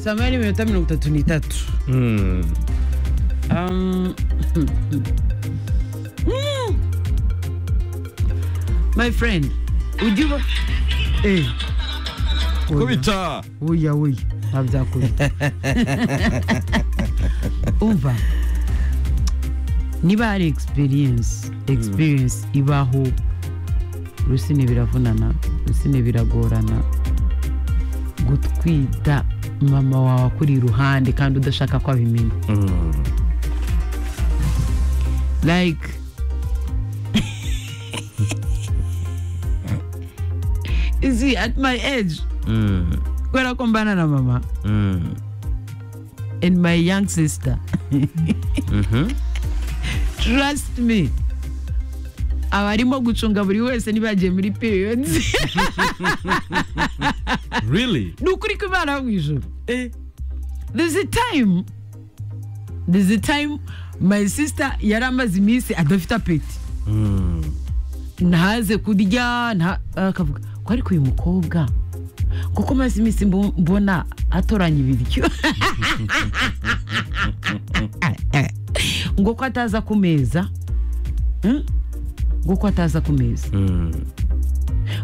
samani minota mirongo itatu n'itatu Mm. Um, mm. my friend ujya uba Eh, oya, kubita oya oya ntabyakubita umva niba hari experience experience ibaho rusine biravunana rusine biragorana gutwita mama wawe akuri iruhande kandi udashaka ko abimenya Mm. like you see at my age Mm. kubera ko mbana na mama Mm. and my young sister Mhm. trust me abarimo gucunga buri wese ntibagiye muri periods really ni ukuri ko imana yo mu ijoro there's a time there's a time my sister yari amaze iminsi adafite apeti Mm. ntaze kurya nta akavuga ko ariko uyu mukobwa kuko maze iminsi mbo- mbona atoranya ibiryo ngo ko ataza ku meza Hmm? ngo ko ataza ku meza Mm.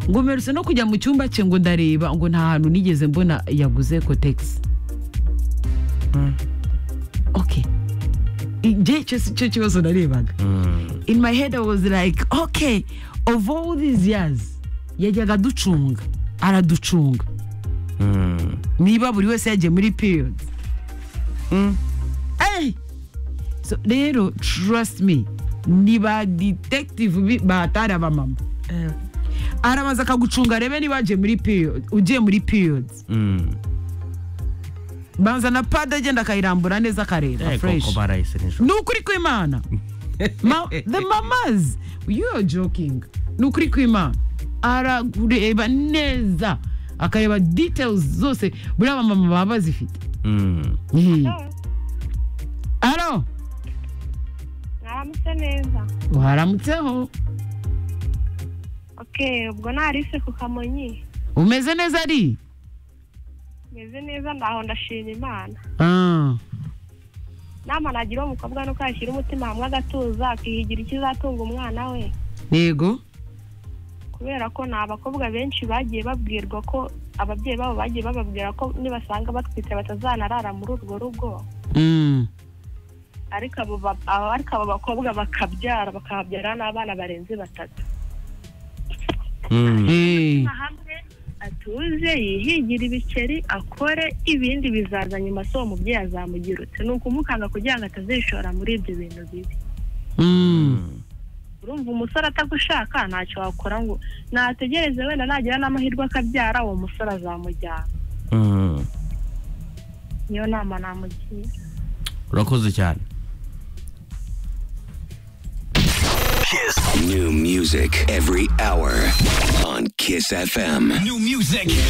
ngo mperutse no kujya mu cyumba cye ngo ndareba ngo nta hantu nigeze mbona yaguze kotegisi ok igihe cyose icyo kibazo narebaga Mm. in my head I was like okay of all these years yajyaga aducunga araducunga Mm. niba buri wese yagiye muri period Eh! so rero trust me ni ba detective bi- batari abamama arabanza akagucunga arebe niba wagiye muri period ugiye muri period Mm. banza na pade agenda akayirambura neza akareba Eh, fresh koko barayise nijoro ni ukuri kw'imana Ma- the mamas you are joking ni ukuri kw'imana arareba neza akareba details zose buriya abamama baba bazifite Mm. Mhm. aro mwaramutse neza waramutseho ok ubwo narise ku kamonyi umeze neza ari meze neza ndaho ndashima imana Ah, nama nagira uwo mukobwa nuko yashyira umutima hamwe agatuza akihigira ikizatunga umwana we yego kubera ko ni abakobwa benshi bagiye babwirwa ko ababyeyi babo bagiye bababwira ko nibasanga batwite batazanarara muri urwo rugo Mm. ariko abo ba- abo- ariko abo bakobwa bakabyara bakahabyara n'abana barenze batatu Mm. Eh, hamwe atuze yihingire ibikeri akore ibindi bizaza nyuma se uwo mubyeyi azamugirutse ni ukumukanga kugira ngo atazishora muri ibyo bintu bibi mm. urumva umusore atagushaka ntacyo wakora ngo nategereze wenda nagira n'amahirwe akabyara uwo musore azamujyana Mm. niyo nama namugira urakoze cyane New music every hour on Kiss FM. New music